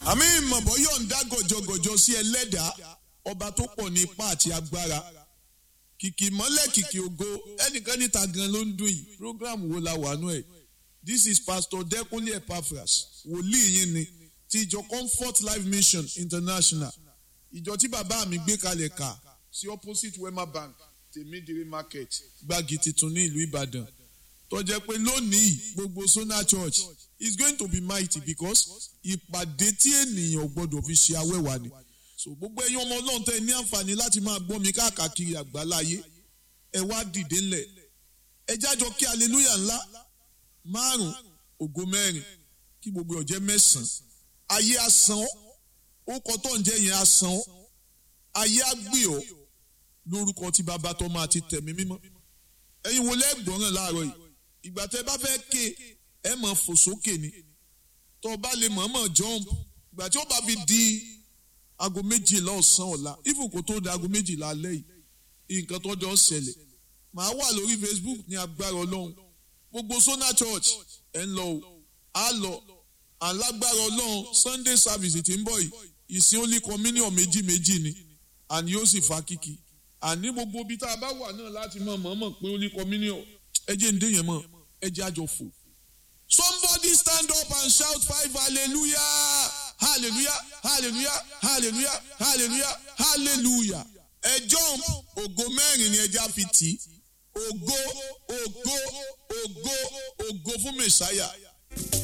àmì ìmọ̀bọ̀ yóò ń dá gọ̀jọ̀gọ̀jọ̀ sí ẹlẹ́dàá ọba tó pọ̀ ní ipá àti agbára kìkì mọ́lẹ̀ kìkì ògo ẹnìkan níta gan ló ń dùn yìí program wo la wà nú ẹ̀ this is pastor Dẹ́kunlé Epaphras wòlíì yín ni ti ìjọ Comfort Life Mission International ìjọ tí bàbá mi gbé kalẹ̀ kà sí opposite Wema Bank tèmídìrí market gbági tuntun ní ìlú Ìbàdàn tó jẹ́ pé lónìí gbogbo Sona Church is going to be mighty because ìpàdé tí ènìyàn gbọ́dọ̀ fi ṣe awẹ́wà ni so gbogbo ẹ̀yin ọmọ Ọlọ́run tẹ́ ní àǹfààní láti máa gbọ́ mi káàkiri àgbáláyé ẹ wá dìde ńlẹ̀ ẹ jájọ kí hallelujah ńlá márùn ògo mẹ́rin kí gbogbo ọ̀jẹ́ mẹ́sàn-án ayé asán ọ́ ó kọ́ tó ń jẹ́ yẹn asán ọ́ ayé àgbè ọ́ lórúkọ tí bàbá tó máa ti tẹ̀mí mímọ́ ẹ̀yin wo lẹ́gbọ̀ràn láàárọ̀ yìí ìgbà tẹ́ bá fẹ́ ké ẹ mọ̀ fò sókè ni tó o bá lè mọ̀ọ́mọ̀ jump ìgbà tí ó bá fi di aago méjìlá ọ̀sán ọ̀la even kó tó di aago méjìlá alẹ́ yìí nǹkan tó jọ ṣẹlẹ̀ màá wà lórí Facebook ní agbára ọlọ́run gbogbo Sona Church ẹ̀ ń lọ o á lọ alágbára ọlọ́run Sunday service tí ń bọ̀ yìí ìsìn only communion méjì méjì ni àní yóò sì fa kíkì àní gbogbo ibi tá a bá wà náà láti mọ̀ mọ̀ọ́mọ̀ pé only communion ẹ jẹ́ ń dé yẹn mọ̀ ẹ jẹ́ àjọ fò. Somebody stand up and shout five hallelujah hallelujah hallelujah hallelujah hallelujah hallelujah ẹ jump ògo mẹ́rin ni ẹja fi tì í ògo ògo ògo ògo fún mẹ̀sáyà